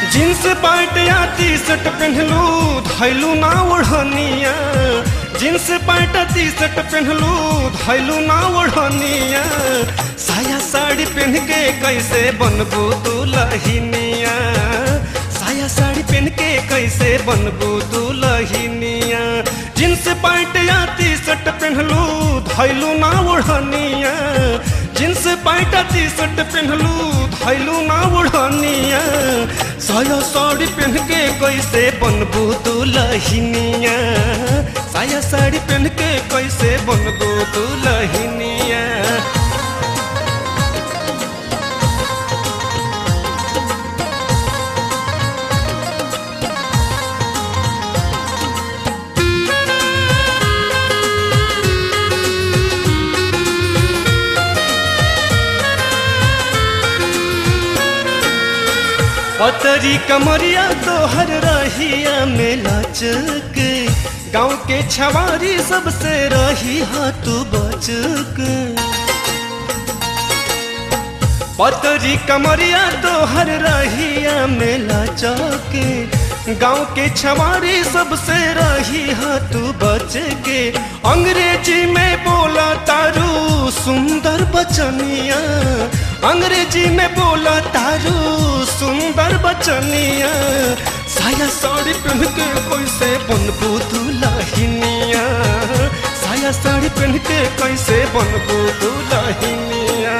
jeans pant या T-shirt पहनलू धैलू ना ओढ़निया जींस पैंट टी शर्ट पहनलू धैलू ना ओढ़निया साया साड़ी पहन के कैसे बनबू दुलहिनिया साया साड़ी पहन के कैसे बनबू दुलहिनिया जींस पैंट या टी शर्ट पहनलू धैलू ना ओढ़निया जींस पैंट टी शर्ट पहनलू धैलू ना ओढ़निया साया साड़ी पहन के कैसे बनबू दुलहिनिया साया साड़ी पहन के कैसे बनबू दुलहिनिया पतरी कमरिया तोहर रहिया में लचक गाँव के छवारी सबसे रही हा तू बचक पतरी कमरिया तोहर रहिया में लचक गाँव के छवारी सबसे रही हा तू बच के अंग्रेजी में बोला तारू सुंदर बचनिया अंग्रेजी में बोला तारू सुंदर बचनिया साया साड़ी पहन के कैसे बनबू दुलहिनिया साया साड़ी पहन के कैसे बनबू दुलहिनिया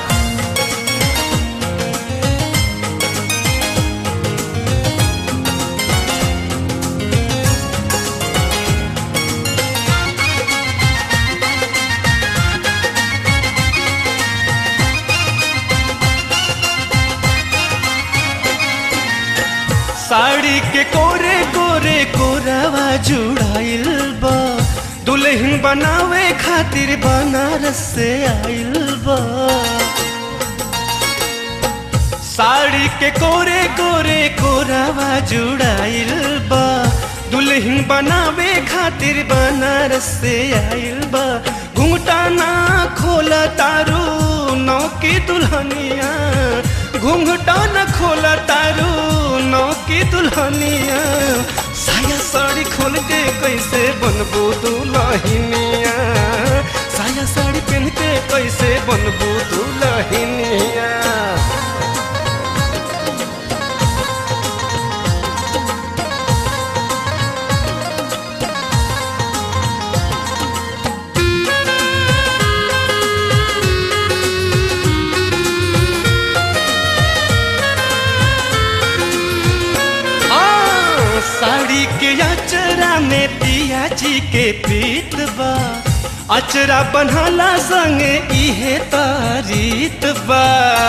साड़ी के कोरे कोरे कोरावा जुड़ाइल बा दुल्हन बनावे खातिर बनारस से आइल बा साड़ी के कोरे कोरे कोरावा जुड़ाइल बा दुल्हन बनावे खातिर बनारस से आइल बा घुंघटा ना खोला तारू नौ की दुल्हनिया घुंघटा न खोला तारू नौ की दुल्हनिया साया साड़ी खोल के कैसे बनबू दुल्हनिया साया साड़ी पहन के कैसे बनबू दुल्हनिया साड़ी के अचरा में पिया जी के प्रीत बा अचरा बनहला संगे इहे तारीत बा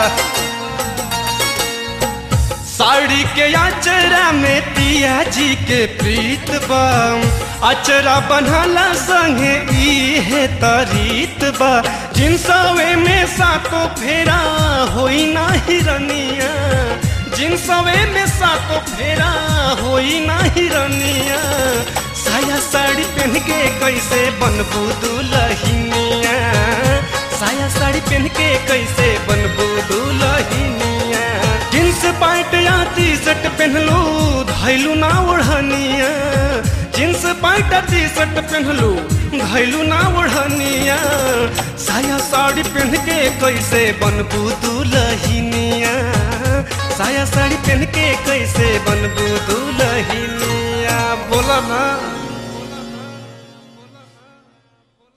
साड़ी के अचरा में पिया जी के प्रीत बा अचरा बनहला संगे इहे तारीत बा जिनसवे में सातो फेरा होई ना हिरनिया जिनसवे में सातो फेरा होई ना हिरनिया साया साड़ी पहन के कैसे बनबू दुलहिनिया साया साड़ी पहन के कैसे बनबू दुलहिनिया जींस पैंट या टी शर्ट पहनलू धैलू ना ओढ़निया जींस पैंट टी शर्ट पहनलू धैलू ना ओढ़निया साया साड़ी पहन के कैसे बनबू दुलहिनिया साया साड़ी पहन के कैसे बनबू दुलहिनिया बोला ना